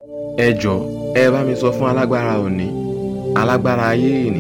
ẹ jọ̀ọ́ ẹ bá mi sọ fún alágbára òní alágbára ayé ìní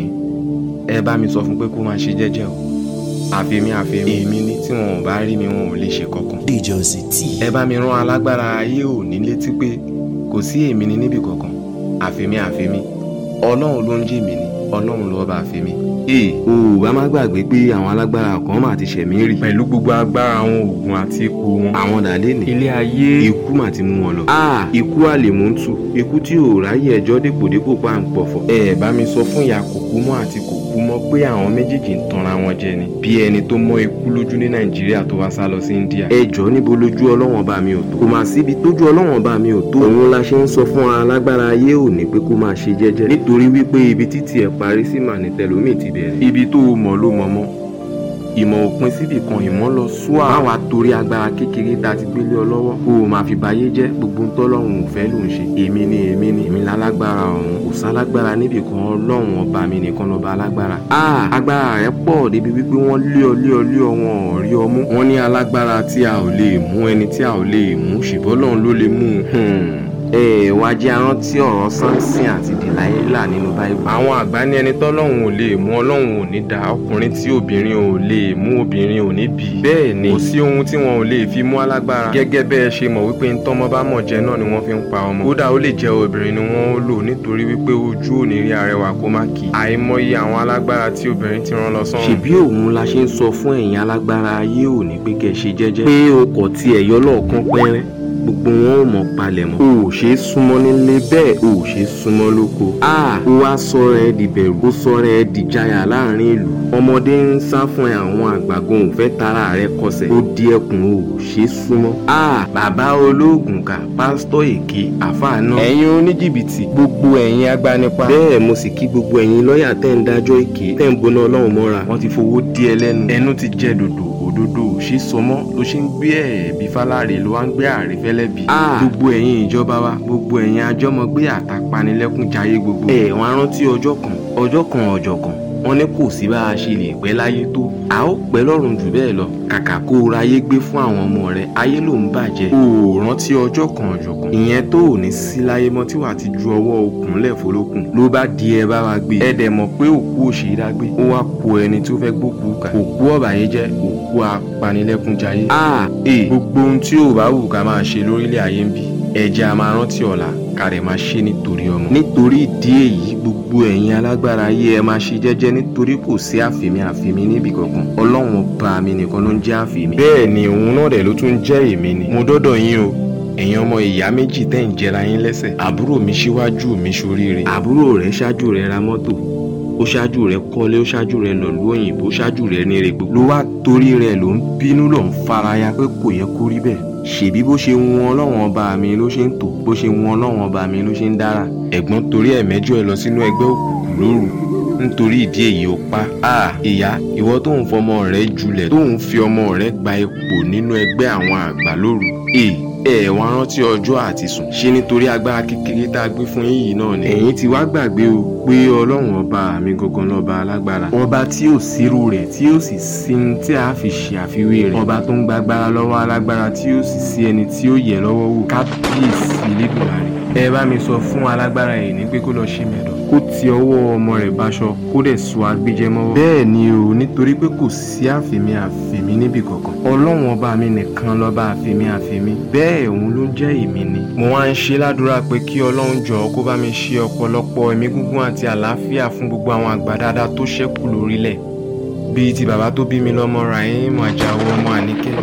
ẹ bá mi sọ fún pé kó máa ṣe jẹ́jẹ́ o àfẹ́mí àfẹ́mí èmi ní tí wọn ò bá rí mi wọn ò lè ṣe kankan DJ Ozzy T. ẹ bá mi rán alágbára ayé òní létí pé kò sí èmi ní níbì kankan àfẹ́mí àfẹ́mí ọlọ́run ló ń jẹ́ mi ní ọlọ́run ló bá àfẹ́mí. ee o ò bá má gbàgbé pé àwọn alágbára kan mà ti ṣẹ̀mí rí. pẹ̀lú gbogbo agbára àwọn oògùn àti ipò wọn. àwọn dàlẹ́ ní. ilé ayé ikú mà ti mú wọn lọ. a ikú àlèmọ́tù ikú tí ò ráyè ẹjọ́ dépòdépò pa ń pọ̀fọ̀. ẹ bá mi sọ fún ìyá kòkúmọ́ àti kòkúmọ́ pé àwọn méjèèjì ń tanra wọn jẹ ni. bí ẹni tó mọ ikú lójú ní nàìjíríà tó wá sá lọ sí india. ẹ jọ níbo lójú ọlọ́wọ́n bá mi ò tó. kò mà síbi tójú ọlọ́wọ́n bá mi ò tó. òun la ṣe ń sọ fún alágbára ayé òní pé kó máa ṣe jẹ́jẹ́. nítorí wípé ibi títí ẹ̀ parí sí mà ní tẹlómi ti bẹ̀rẹ̀. ibi tó o mọ̀ ló mọ̀ mọ́ ìmọ̀ òpin síbì kan ìmọ̀ lọ súà. má wàá torí agbára kékeré tá a ti gbélé ọ lọ́wọ́ kó o máa fi bayé jẹ́ gbogbo ń tọ́lọ́run ò fẹ́ ló ń ṣe. èmi ni èmi ni èmi lálágbára ọ̀hún kò sálágbára níbì kan ọlọ́run ọba mi nìkan lọ́ba alágbára. a agbára rẹ pọ̀ débi wípé wọ́n lé ọ lé ọ lé ọ wọn ò rí ọ mú. wọ́n ní alágbára tí a ò lè mú ẹni tí a ò lè mú ṣùgbọ́n Ọlọ́run ló lè mú un ẹ wá jẹ́ arántí ọ̀rọ̀ Sámsìn àti Dìláílà nínú báyìí. àwọn àgbà ní ẹni tọ́lọ́hún ò lè mú ọlọ́hun ò ní dá ọkùnrin tí obìnrin ò lè mú obìnrin ò ní bí. bẹ́ẹ̀ ni kò sí ohun tí wọn ò lè fi mú alágbára. gẹ́gẹ́ bẹ́ẹ̀ ṣe mọ̀ wípé ntọ́mọ bá mọ̀ jẹ náà ni wọ́n fi ń pa ọmọ. kódà ó lè jẹ́ obìnrin ni wọ́n ó lò nítorí wípé ojú ò ní rí arẹwà kó má kì í. àìmọye àwọn alágbára tí obìnrin ti rán lọ sọ́run. ṣèbí òun la ṣe ń sọ fún ẹ̀yin alágbára ayé òní pé kẹ́ ṣe jẹ́jẹ́. pé o kò tiẹ̀ yọ lọ́ọ̀kan pẹ́rẹ́ gbogbo wọn ò mọ palẹ̀ mọ́. o ò ṣe é súnmọ́ nílé bẹ́ẹ̀ o ò ṣe é súnmọ́ lóko. a ó wá sọ̀rọ̀ ẹ di bẹ̀rù ó sọ̀rọ̀ ẹ di jaya láàrin ìlú. ọmọdé ń sá fún ẹ àwọn àgbàgbọ́n ò fẹ́ tara rẹ kọsẹ̀. ó di ẹkùn o ò ṣe é súnmọ́. a bàbá olóògùn kà pásítọ̀ èké àfáà náà. ẹ̀yin oníjìbìtì gbogbo ẹ̀yin agbanipa. bẹ́ẹ̀ mo sì kí gbogbo ẹ̀yin lọ́ọ̀yà tẹ́ ń dájọ́ èké tẹ́ ń boná ọlọ́run mọ́ra. wọ́n ti fowó dí ẹ lẹ́nu. ẹnu ti jẹ dòdò òdodo ò ṣe sọmọ ló ṣe ń gbé ẹ̀ẹ́bí fáláre ló wá ń gbé àrífẹ́lẹ́ bí. gbogbo ẹ̀yin ìjọba wa gbogbo ẹ̀yin àjọmọ̀gbé àtàpanilẹ́kún jayé gbogbo. ẹ wọn rántí ọjọ́ kan ọjọ́ kan ọjọ́ kan wọ́n ní kò sí bá a ṣe lè pẹ́ láyé tó a ó pẹ́ lọ́run jù bẹ́ẹ̀ lọ kàkà kó o ráyé gbé fún àwọn ọmọ rẹ ayé ló ń bàjẹ́. o ò rántí ọjọ́ kan ọjọ́ kan ìyẹn tó ò ní sí láyé mọ́ tí wàá ti ju ọwọ́ okùn lẹ̀ fọlọ́kùn ló bá di ẹ bá wa gbé ẹ dẹ̀ mọ̀ pé òkú òṣèré dágbé ó wá po ẹni tó fẹ́ gbókùú kà òkú ọ̀bàyéjẹ́ òkú apanilẹ́kúnjayé. a e gbogbo ohun tí ò bá wù ká máa ṣe lórílẹ̀ ayé ń bí ẹ̀jẹ̀ a máa rántí ọ̀la kárẹ̀ máa ṣe nítorí ọmọ. nítorí ìdí èyí gbogbo ẹ̀yin alágbára ayé ẹ máa ṣe jẹ́jẹ́ nítorí kò sí àfẹ̀mí àfẹ̀mí níbì kankan ọlọ́run ọba mi nìkan ló ń jẹ́ àfẹ̀mí. bẹ́ẹ̀ ni òun náà dẹ̀ ló tún jẹ́ èmi ni. mo dọ́dọ̀ yín o ẹ̀yin ọmọ ìyá méjì tẹ́ ń jẹra yín lẹ́sẹ̀ àbúrò mi síwájú mi ṣoríire. àbúrò rẹ̀ ṣáájú rẹ̀ ra mọ́tò ó ṣáájú rẹ̀ kọ́lé ó ṣáájú rẹ̀ lọ lú òyìnbó ó ṣáájú rẹ̀ ní rẹ̀ gbogbo. ló wá torí rẹ̀ ló ń bínú ló ń faraya pé kò yẹ kó rí bẹ́ẹ̀ ṣèbí bó ṣe wọn ọlọ́wọ́n ọba mi ló ṣe ń tò bó ṣe wọn ọlọ́wọ́n ọba mi ló ṣe ń dára ẹ̀gbọ́n torí ẹ̀mẹ́jọ ẹ lọ sínú ẹgbẹ́ òkùnkùn lóru nítorí ìdí èyí ó pa á ìyá ìwọ tó ń fọmọ rẹ julẹ̀ tó ń fi ọmọ rẹ gba ipò nínú ẹgbẹ́ àwọn àgbà lóru ẹ ẹ wá rántí ọjọ́ àti sùn ṣé nítorí agbára kékeré tá a gbé fún yín yìí náà ni. ẹ̀yin ti wá gbàgbé o pé ọlọ́run ọba mi gangan lọ́ba alágbára. ọba tí ò sírú rẹ̀ tí ò sì sí ní tí a fi ṣe àfiwé rẹ̀. ọba tó ń gbàgbára lọ́wọ́ alágbára tí ò sì sí ẹni tí ó yẹ lọ́wọ́ wò. kábíyèsí lẹ́dùnmarè. ẹ bá mi sọ fún alágbára yìí ní pé kó lọ ṣe mẹ́dọ̀. kó ti ọwọ́ ọmọ rẹ̀ báṣọ kó dẹ̀ sọ agbéjẹ́ mọ́wọ́. bẹ́ẹ̀ ni o nítorí pé kò sí àfẹ̀mí àfẹ̀mí níbì kankan. ọlọ́run ọba mi nìkan lọ́ba àfẹ̀mí àfẹ̀mí. bẹ́ẹ̀ òun ló jẹ́ èmi ni. mo wá ń ṣe ládùúrà pé kí ọlọ́run jọ̀ọ́ kó bá mi ṣe ọ̀pọ̀lọpọ̀ ẹ̀mí gígùn àti àlàáfíà fún gbogbo àwọn àgbà dáadáa tó ṣẹ́kù lórílẹ̀ bíi ti bàbá tó bí mi lọ́mọ Rahim Àjàó ọmọ Àníkẹ́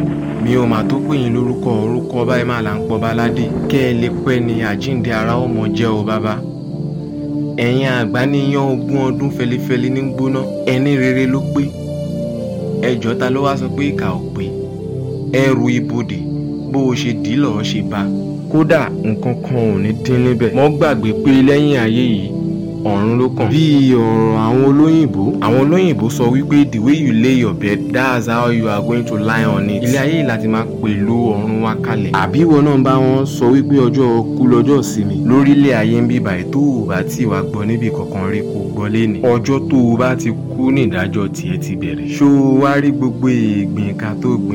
mi ò mà tó pè yín lórúkọ orúkọ báyìí mà là ń pọ̀ báládé kẹ́ ẹ lè pẹ́ ni àjíǹde ara ọmọ jẹ́ o bàbá ẹ̀yin àgbà níyàn ogún ọdún fẹlifẹli ní gbóná ẹni rere ló pé ẹjọ́ ta ló wá sọ pé ìkà ò pé ẹrù ibodè bó o ṣe dì í lọ́ọ́ ṣe bá kódà nǹkan kan ò ní dín níbẹ̀ mọ́ gbàgbé pé lẹ́yìn ayé yìí ọ̀run ló kàn. bí ọ̀rọ̀ àwọn olóyìnbó àwọn olóyìnbó sọ wípé the way you lay your bed that's how you are going to lie on it. ilé ayé yìí láti máa pèlò ọ̀run wa kalẹ̀. àbí ìwọ náà bá wọn sọ wípé ọjọ́ kú lọ́jọ́ ìsinmi. lórílẹ̀ ayé ń bí báyìí tó o bá tí wàá gbọ́ níbi kankan rí kó gbọ́ léni. ọjọ́ tó o bá ti kú ní ìdájọ́ tiẹ̀ ti bẹ̀rẹ̀. ṣó o wá rí gbogbo ìgbìn ká tó gbìn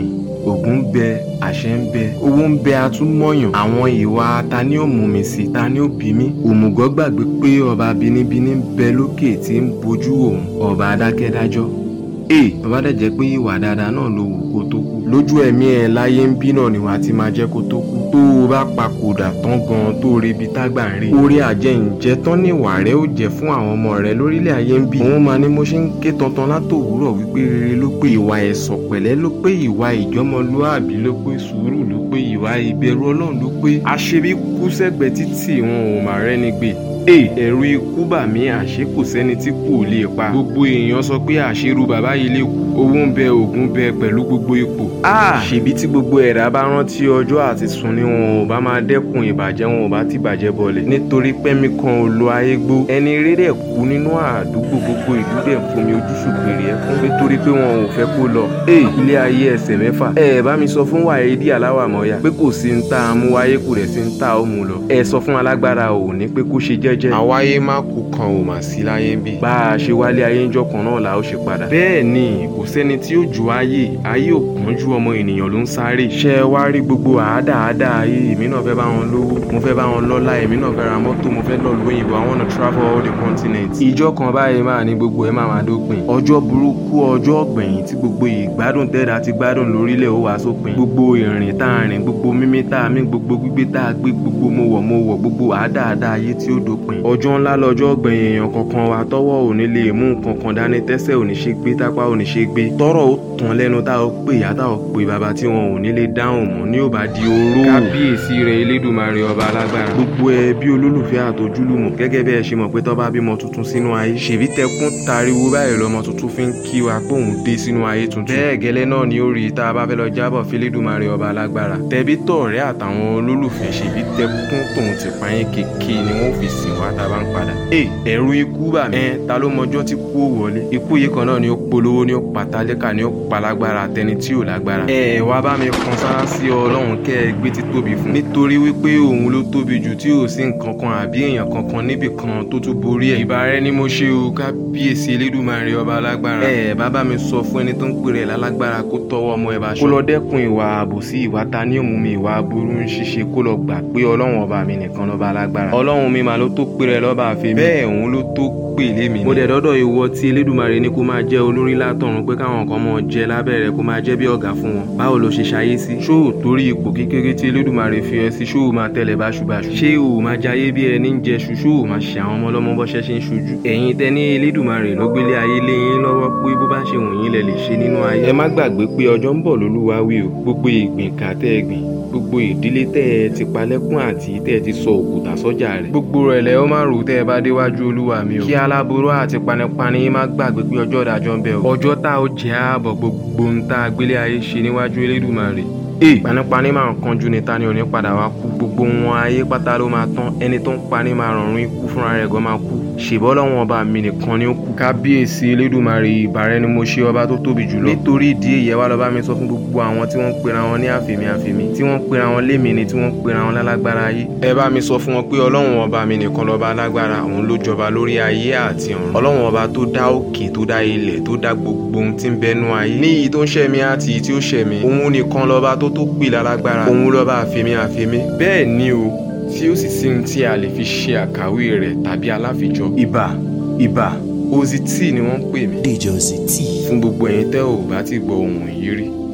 ògùn ń bẹ àṣẹ ń bẹ owó ń bẹ atúmọ̀yàn àwọn ìwà ta ni ó mú mi sí ta ni ó bí mi òmùgọ̀ gbàgbé pé ọba bínibíní ń bẹ lókè tí ń bojú òun ọba adákẹ́dájọ́ ee bàbá dẹ̀ jẹ́ pé ìwà dáadáa náà ló wù kó tó kú lójú ẹ̀mí ẹ̀ láyé ń bí náà ni wàá ti máa jẹ́ kó tó kú tó o bá papòdà tán gan tó o rebi tágbà ń rí orí àjẹǹjẹ tán ní ìwà rẹ ó jẹ́ fún àwọn ọmọ rẹ lórílẹ̀ ayé ń bí òun máa ní mo ṣe ń ké tantan látòwúrọ̀ wípé rere ló pé ìwà ẹ̀sọ̀ pẹ̀lẹ́ ló pé ìwà ìjọmọlúàbí ló pé sùúrù ló pé ìwà ìbẹ̀rù ọlọ́run ló pé àṣebí kú sẹ́gbẹ̀ẹ́ títì wọn ò máa rẹ́ni gbé Ee ẹ̀rù ikú bà mí àṣé kò sẹ́ni tí kò lè pa. Gbogbo èèyàn sọ pé àṣírú bàbá yìí lè kú. Owó ń bẹ ògùn bẹ pẹ̀lú gbogbo ipò. Ṣèbí tí gbogbo ẹ̀dá bá rántí ọjọ́ àti sùn ni wọn ò bá máa dẹ́kun ìbàjẹ́ wọn ò bá ti bàjẹ́ bọ̀lẹ̀. Nítorí pẹ́mi kan ò lo ayé gbó. Ẹni eré dẹ̀ kú nínú àdúgbò gbogbo ìlú dẹ̀ fomi ojú ṣùgbèrè ẹkún. Nítorí pé wọn ò fẹ́ kó lọ. Ee ilé ayé ẹsẹ̀ mẹ́fà. Ẹ bá mi sọ fún Wàhídì Aláwàmọ́yà pé kò sí ń tá a mú wáyé kò dẹ̀ sí ń tá a ó mú lọ. Ẹ sọ fún alágbára òní pé kó ṣe jẹ́ jẹ́jẹ́. àwáyé má kú kan ò mà sí láyé ń bí. bá a ṣe wálé ayé ńjọ́ kan náà la ó ṣe padà. bẹ́ẹ̀ ni kò sẹ́ni tí ó ju ayé ayé ò kánjú ọmọ ènìyàn ló ń sáré. ṣé ẹ wá rí gbogbo àádáàdá ayé èmi náà fẹ́ bá wọn lówó mo fẹ́ bá wọn lọ́lá èmi náà fẹ́ ra mọ́tò mo fẹ́ lọ lóyìnbó I wanna travel all the continents. ìjọ kan báyìí máa ní gbogbo ẹ máa máa dópin. ọjọ́ burúkú ọjọ́ ọ̀gbẹ̀yìn tí gbogbo ìgbádùn tẹ́ẹ̀dá ti gbádùn lórílẹ̀ ó wá sópin. gbogbo ìrìn tá a rìn gbogbo mímí tá a mí gbogbo gbígbé tá a gbé gbogbo mo wọ̀ mo wọ̀ gbogbo àádáàdá ayé tí ó dópin. ọjọ́ ńlá lọ́jọ́ ọ̀gbẹ̀yìn èèyàn kankan wa tọ́wọ́ ò ní lè mú nǹkan kan dání tẹ́sẹ̀ ò ní ṣe gbé tápá ò ní ṣe gbé tọ́rọ̀ ó tán lẹ́nu tá a pè yá tá a pè bàbá tí wọn ò ní lè dáhùn mọ́ ní ò bá di oró. kábíyèsí rẹ̀ elédùnmarè ọba alágbára. gbogbo ẹbí olólùfẹ́ àtòjúlùmọ̀ gẹ́gẹ́ bí ẹ ṣe mọ̀ pé tọ́ bá bímọ tuntun sínú ayé ṣèbí tẹkún tariwo báyìí lọmọ tuntun fi ń kí wa pé òun dé sínú ayé tuntun. bẹ́ẹ̀ gẹ́lẹ́ náà ni ó rí tá a bá fẹ́ lọ jábọ̀ fẹ́lẹ́dùnmarè ọba alágbára. tẹbí tọ̀rẹ́ àtàwọn olólùfẹ́ ṣèbí tẹkún tòun ti pààyàn kéèké ni wọ́n fi sìn wá tá a bá ń padà. ẹ ẹ̀rù ikú bà mí. ẹ ta ló mọjọ́ tí kú ò wọlé. ikú yìí kan náà ni ó polówó ni ó patálékà ni ó palágbára tẹni tí ò lágbára. ẹ wá bá mi kan sára sí ọlọ́run kẹ́ ẹ gbé tí tóbi fún. nítorí wípé òun ló tóbi jù tí ò sí nǹkan kan àbí èèyàn kankan níbì kan tó tún borí ẹ̀. ìbá rẹ ni mo ṣe o kábíyèsí elédùnmarè ọba alágbára. ẹ bá bá mi sọ fún ẹni tó ń pèrè lálágbára kó tọwọ́ ọmọ ẹ bá ṣọ. kó lọ dẹ́kun ìwà àbòsí ìwà ta ní òmùmí ìwà aburú ń ṣiṣẹ́ kó lọ gbà pé ọlọ́run ọba mi nìkan lọ́ba alágbára. ọlọ́run mi mà ló tó pèrè lọ́ba àfẹ́mi. bẹ́ẹ̀ òun ló tó pè lémi. mo dẹ̀ dọ́dọ̀ ìwọ tí elédùnmarè ní kó máa jẹ́ olórí látọ̀run pé káwọn kan mọ̀ jẹ lábẹ́rẹ́ kó máa jẹ́ bí ọ̀gá fún wọn. báwo ló ṣe ṣayé sí. ṣó o torí ipò kékeré tí elédùnmarè fi ẹ sí ṣó o máa tẹ̀lé báṣubàṣu. ṣé o máa jayé bí ẹni ń jẹṣu ṣó o máa ṣe àwọn ọmọ ọlọ́mọ bọ́ṣẹ́ ṣe ń ṣojú. ẹ̀yin tẹ ní elédùnmarè ló gbélé ayé lé yín lọ́wọ́ pé bó bá ṣe wù yín lẹ lè ṣe nínú ayé. ẹ má gbàgbé pé ọjọ́ ń bọ̀ lólúwa wí o gbogbo ìgbìn kà tẹ́ ẹ gbìn gbogbo ìdílé tẹ́ ẹ ti palẹ́kùn àti tẹ́ ẹ ti sọ òkúta sọ́jà rẹ̀. gbogbo rẹ̀ lẹ́ ó máa rò tẹ́ ẹ bá déwájú olúwa mi o. kí aláboró àti panipani má gbàgbé pé ọjọ́ ìdájọ́ ń bẹ o. ọjọ́ tá ó jẹ́ ààbọ̀ gbogbo ń tá gbélé ayé ṣe níwájú elédùmarè. ee panipani máa ń kanjú ni ta ni ò ní padà wá kú gbogbo wọn ayé pátá ló máa tán ẹni tó ń pani máa rọrùn ikú fúnra rẹ̀ gan máa kú ṣèbọ́ lọ́wọ́n ọba mi nìkan ni ó kú. kábíyèsí elédùmarè ìbàrẹ̀ ni mo ṣe ọba tó tóbi jùlọ. nítorí ìdí èyí ẹ wá lọ bá mi sọ fún gbogbo àwọn tí wọ́n ń pera wọn ní àfèmí àfèmí tí wọ́n ń pera wọn lémi ni tí wọ́n ń pera wọn lálágbára ayé. ẹ bá mi sọ fún wọn pé ọlọ́run ọba mi nìkan lọ́ba alágbára òun ló jọba lórí ayé àti ọ̀run. ọlọ́run ọba tó dá òkè tó dá ilẹ̀ tó dá gbogbo ohun tí ń bẹnu ayé. ní iyì tó ń ṣẹ̀mí àti iyì tí ó ṣẹ̀mí òun nìkan lọ́ba tó tó pè lálágbára òun lọ́ba àfèmí àfèmí. bẹ́ẹ̀ ni o tí ó sì sí ohun tí a lè fi ṣe àkàwé rẹ̀ tàbí aláfijọ́. ìbà ìbà ozity ni wọ́n ń pè mí. DJ Ozzy T. fún gbogbo ẹ̀yin tẹ́ ò bá ti gbọ́ ohun yìí rí